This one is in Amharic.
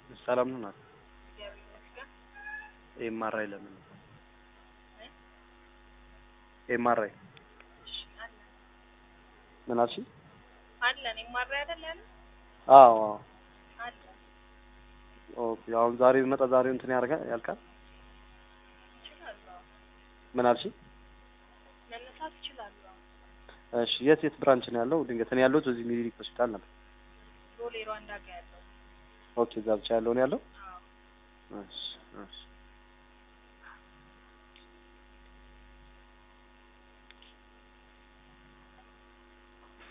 ሰላም ነው ናት እግዚአብሔር ይመስገን። ኤምአርአይ ለምን ኤምአርአይ እሺ አለን ምን አልሽ? አለን የማድረግ አይደል ያለ አዎ አዎ አለን ኦኬ። አሁን ዛሬ ቢመጣ ዛሬ እንትን ያደርጋል ያልቃል። እችላለሁ። ምን አልሽ? መነሳት እችላለሁ። እሺ የት የት ብራንች ነው ያለው? ድንገት እኔ ያለሁት እዚህ ሚኒሊክ ሆስፒታል ነበር። ሮሌ ሯንዳ ጋ ያለው ኦኬ እዛ ብቻ ያለው ነው ያለው። አዎ እሺ እሺ